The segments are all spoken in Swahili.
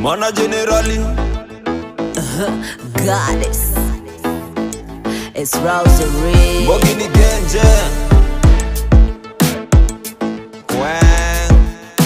mana generali Goddess. It's Rosary. Mbogi ni genje Wang.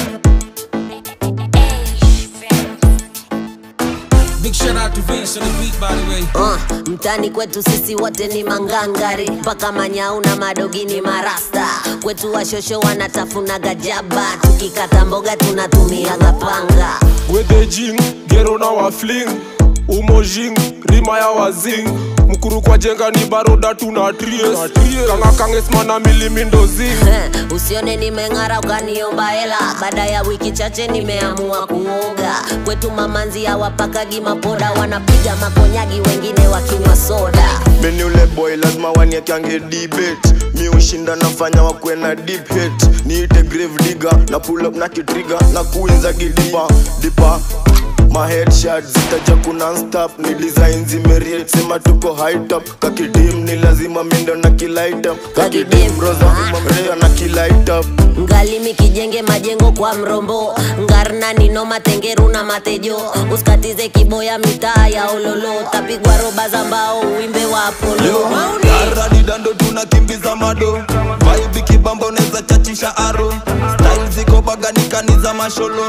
Big shout out to Vince on the beat, by the way. Uh, mtani kwetu sisi wote ni mangangari mpaka manyau na madogi ni marasta kwetu washosho wanatafuna gajaba tukikata mboga tunatumiaga panga wedejing gero na wafling umojing rima ya wazing mkuru kwa jenga ni baroda tuna tries kanga kangesmana milimindozing Eh, usione nimeng'ara ukaniomba hela baada ya wiki chache nimeamua kuoga kwetu mamanzi hawapakagi mapoda wanapiga makonyagi wengine wakinywa soda Mimi ule boy lazima waniekange debate mi ushinda nafanya wakwe na deep hate niite grave digger na pull up na kitriga na kuinza gidipa dipa ma headshot zitaja kuna stop ni design zimeriate sema tuko high top kakidim ni lazima mindo na kilight up kakidim roza mamrea na kilight up ngalimi kijenge majengo kwa mrombo ngarna nino matengeru na matejo usikatize kiboya mitaa ya ololo tapigwa roba za mbao uimbe wa apolo Yaradi dando tunakimbiza mado Vibe kibamba unaweza chachisha aro Style ziko baganikani za masholo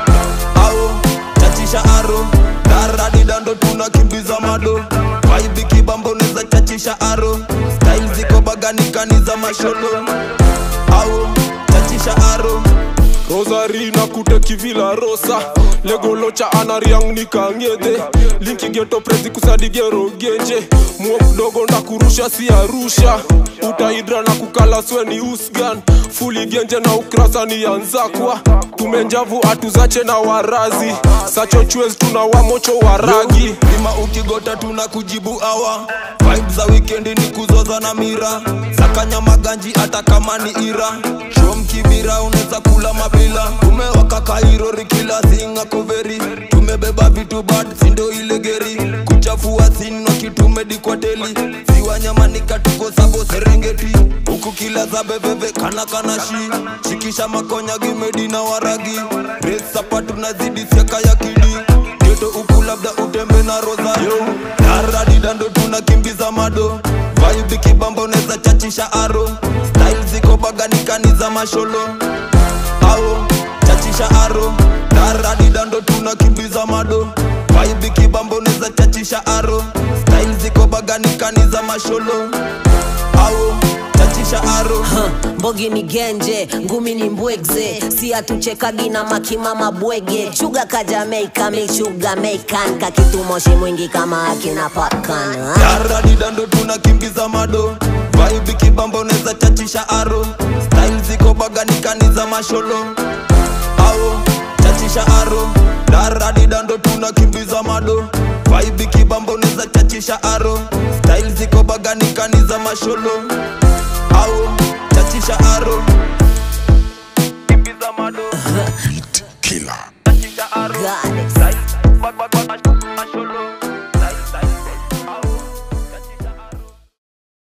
Au chachisha aro Yaradi dando tunakimbiza mado Vibe kibamba unaweza chachisha aro Style ziko baganikani za masholo Au chachisha aro rosari na kuteki vila rosa legolocha anariang nikangete linki geto prezi kusadigero genje muo mdogo na kurusha si arusha utaidra na kukala sweni usgan fuli genje na ukrasa ni yanzakwa tumenjavu atuzache na warazi sacho chwez tuna wamocho waragi lima ukigota tuna kujibu awa vibe za wikendi ni kuzoza na mira sakanya maganji hata kama ni ira shom kibira unaweza kula mabila tumewaka kairori kila singa koveri tumebeba vitu bad sindo ile geri kuchafua sino kitumedikwateli ziwa nyamanika tuko sabo serengeti huku kila za bebebe kana kana shi shikisha makonya gimedi na waragi resapa tunazidi siaka ya kidi geto huku labda utembe na rosario naradi dando tunakimbiza mado vibe kibamba unaweza chachisha aro style ziko baganikani za masholo au chachisha aro naradi dando tunakimbiza mado vibe kibamba unaweza chachisha aro style ziko baganikani za masholo au chachisha aro Huh, mbogi ni genje ngumi ni mbwegze si atuchekagi na makima mabwege chuga ka Jamaica michuga meikan kakitumoshi mwingi kama akina popcorn huh? yaradi dando tunakimbiza mado vibe kibamba unaweza chachisha aro style ziko baganikani za masholo au chachisha aro daradi dando tunakimbiza mado vibe kibamba unaweza chachisha aro style ziko baganikani za masholo au chachisha aro kimbiza mado Killer.